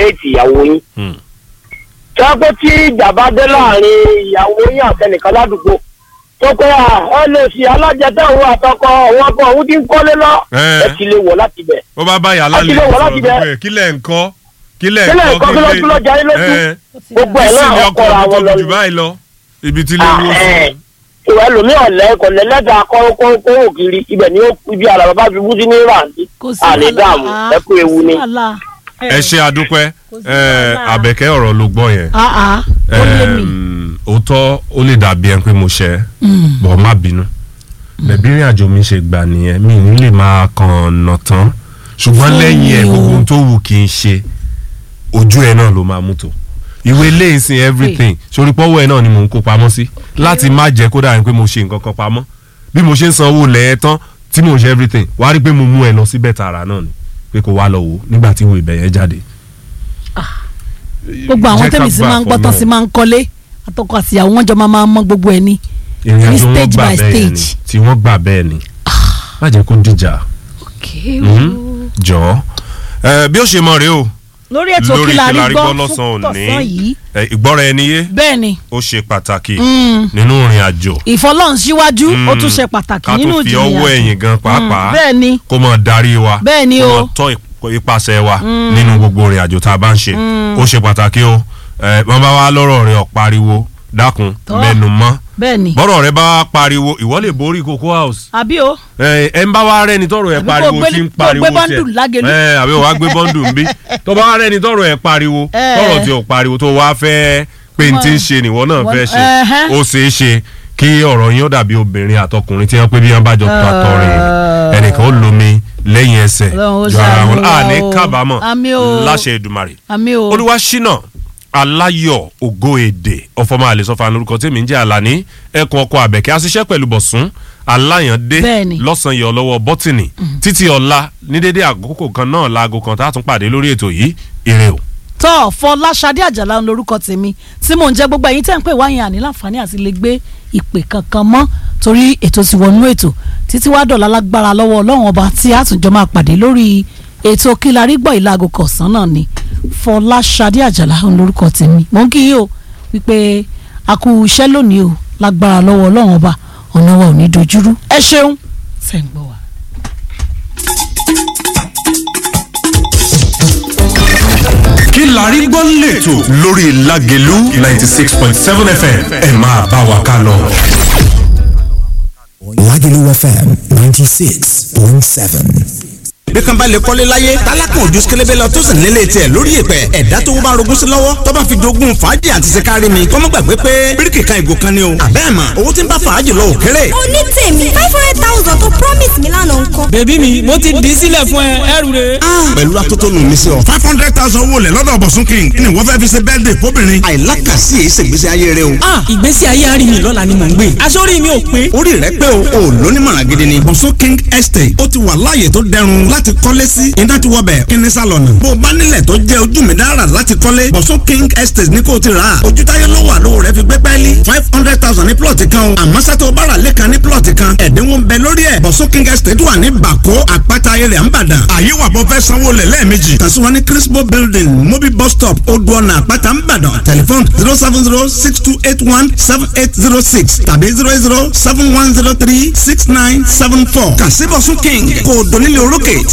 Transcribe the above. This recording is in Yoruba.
éètì ìyàwó yín Hmm. tọ́pẹ́ tí ìjà bá dé láàrin ìyàwó yín àtẹnìkan ládùúgbò tó pé à ẹ lè fi alájẹtẹ̀ òun àtọkọ òun ọkọ òun ti ń kọ́lé lọ Ẹ. ẹ ti lè wọ̀ láti bẹ̀. ó bá báyà Láti lálẹ́ lè wọ̀ láti bẹ̀. sọ̀rọ̀ kílẹ̀ ńkọ́ kílẹ̀ Kílẹ̀ ńkọ́, kí ló- kí ló jayé lójú? ẹ gbogbo ẹ̀ sì náà ni ọkọ ọkọ mi àwọn tóbi lọ jù báyìí lọ ibi tí lè wó sí. ìwà ẹlòmíì ọ̀lẹ́ kò lẹ́lẹ́dàá kọ́kọ́ kiri ibẹ̀ ni ó ibi àlà bàbá fi bú sí ní ìràǹdí kò sí àlè wàhálà. dààmú Ah, ẹ kú ewu kò sí ni. wàhálà. ẹ ṣe àdúpẹ́ Kò sí ẹ wàhálà. àbẹ̀kẹ́ ọ̀rọ̀ ló gbọ́ yẹn Ah, ah, ó lé mi. Ẹm, òótọ́ ó lè dàbí ẹni pé mo ṣẹ̀ bọ̀ má bínú bẹ̀bí ìrìn àjò mi ṣe gbà nìyẹn mi ní lè máa kàn nà tán ṣùgbọ́n Fún lẹ́yìn ẹ̀ mi o. gbogbo ohun tó wù kí n ṣe ojú ẹ̀ náà ló máa mú tó ìwé ilé ìsìn everything sórí pọ́wọ́ ẹ̀ náà ni mò ń kó pamọ́ sí láti má jẹ́ kó dàbí pé mo ṣe nǹkan kan pamọ́ bí mo ṣe ń sanwó lẹ́ẹ̀ tán tí mo ṣe everything wàá rí pé mo mú ẹ lọ síbẹ̀ tààrà náà ni pé kó wá lọ wò ó nígbà tí ìwé ibẹ̀ yẹn jáde. gbogbo àwọn Jẹ́ ká tẹ̀mí sí gbà máa ń gbọ́ fọ́nà. tán sí máa ń kọ́lé àtọkọ àti ìyàwó wọn jọ máa máa mọ gbogbo ẹ̀ ní ìrìn ní àjò wọn stage gbà by bẹ́ẹ̀ ni stage. tí wọ́n gbà bẹ́ẹ̀ ni má jẹ́ kó dìjà jọ̀ọ́ ẹ, bí ó ṣe mọ̀ rèé o lórí ètò lórí kí la rí Kí la rí gbọ́ gbọ́ fún lọ́sàn-án tọ̀sán òní. yìí ẹ, ìgbọ́ra ẹni yé bẹ́ẹ̀ ni ó ṣe pàtàkì Mm. nínú ìrìn àjò ìfọlọ́run síwájú ó Mm. tún ṣe pàtàkì ká nínú tó fi ìjìyà ọwọ́ ẹ̀yìn gan pàápàá bẹ́ẹ̀ ni kó mọ̀ darí wa Bẹ́ẹ̀ ni kó o. mọ̀ tọ́ ip- ipasẹ̀ wa nínú gbogbo ìrìn àjò tá a bá ń ṣe ó ṣe pàtàkì o ẹ, wọ́n bá wá lọ́rọ̀ rẹ̀ ọ̀pariwo dákun Tọ́. mẹ́nu mọ́ bẹ́ẹ̀ ni bọ́rọ̀ rẹ̀ bá wá pariwo ìwọ lè borí Cocoa House àbí o ẹ ẹ ń bá wa rẹni tọrọ ẹ Àbí pariwo kó gbé- tí ń kó pariwo gbé bọ́ńdù lágẹ̀lú. ẹ àbí wàá gbé bọ́ńdù ń bí tó bá wa rẹni tọrọ ẹ pariwo Ẹ. tọrọ tí ò pariwo tó wá fẹ́ pé n ti ń ṣe nìwọ náà fẹ́ ṣe Ẹhẹ́. ó ṣeé ṣe kí ọ̀rọ̀ yín ó dàbí obìnrin àtọkùnrin tí wọ́n pé bí wọ́n bá jọ tó àtọ̀rìn ẹnìkan ó lomi lẹ́yìn ẹsẹ̀ Ọlọ́run ó ju ara wọn ṣàánú wa àní o. kábàámọ̀ Àmín o. láṣẹ Èdùmàrè àmì o olúwa ṣínà aláyọ̀ ògo èdè ọ̀fọ̀mọ́ àlẹ́sọ̀fà lórúkọ tèmi ń jẹ́ àlàní ẹkùn ọkọ̀ àbẹ̀kẹ́ aṣiṣẹ́ pẹ̀lú bọ̀sùn aláyàndé Bẹ́ẹ̀ni. lọ́sàn-án yọ lọ́wọ́ bọ́tìnì títí ọ̀la ní dédé àkókò kan náà láago kan tá a tún pàdé lórí ètò yìí ire o. tọ́ fọláṣadé àjàlá ń lorúkọ tèmi tí mò ń jẹ́ gbogbo ẹ̀yin tẹ́ ń pè wáyé àní láǹfààní àti lè gbé ìpè kankan mọ́ torí ètò ti wọnú ètò títí wá dọ̀la lágbára lọ́wọ́ ọlọ́run ọba tí a tún jọ máa pàdé lórí ètò kílarí gbọ́ ìlàgò kọ̀ọ̀sán náà ni fọláṣadé àjàlá ń lorúkọ tèmi mò ń kí yín o wípé a kú iṣẹ́ lónìí o lágbára lọ́wọ́ ọlọ́run ọba ọ̀nà wa ò ní dojúrú ẹ ṣeun fẹ́ ń gbọ́ wa. kí la rí gbọ́ lẹ́tọ̀ lórí Lágelú ninety six point seven FM ẹ máa bá wa ká lọ. Lagelu FM 96.7. bí kan bá lè kọ́lé láyé tálákàn ojú sikẹlẹbẹ lọ tó sì nílé tiẹ̀ lórí ìpẹ́ ẹ̀dá tó bá rogún sí lọ́wọ́ tó bá fi dogun fàájì àti sikari mi kọ́mọ́ gbàgbé pé bíríkì kan ìgò kan ni o àbẹ́ mà owó tí ń bá fàájì lọ òkèrè. oní tèmi five hundred thousand tó promise mi lánàá ńkọ́. bèbí mi mo ti dì í sílẹ̀ fún ẹ ẹrù rẹ. pẹ̀lú atótónu mi sí ọ. five hundred thousand owó lẹ̀ lọ́dọ̀ bọ̀sùn king ni wọ́n fẹ́ fi ṣe birthday fóbìnrin. àìlákàsí èyí ṣègbésí ayé rẹ o. ah ìgbésí ayé àárín mi lọ́la ni mò ń gbé aṣọ́rí mi ò pé. orí rẹ pé o ò lónímọ̀ràn gidi ni. bọ̀sùn king estate ó ti wà láàyè tó dẹrùn láti kọ́lé sí iná ti wọbẹ̀ kíní sálọ̀nù. bó o bá nílẹ̀ tó jẹ́ ojú mi dára láti kọ́lé bọ̀sùn king estate ní kò ti rà á. ojú táyé ló wà lówó rẹ fi gbé pẹ́ẹ́lí five hundred thousand ní plọ̀tì kan o. àmọ́ sátó bára lẹ́kan ní plọ̀tì kan ẹ̀dínwó ń bẹ lórí ẹ̀. bọ̀sùn king estate wà ní bàkó àpáta ayẹyẹ àǹbàdàn. àyè wà bọ́ fẹ́ sanwó lẹ̀ lẹ́ẹ̀mejì. kàn sí wa ní crispo building mobi bus stop odò ọ̀nà àpáta àǹbàdàn tẹlifon zero seven zero six two eight one seven eight zero six tàbí zero eight zero seven one zero three six nine seven four. kàn sí bọ̀sùn king kò dónílé orókè tí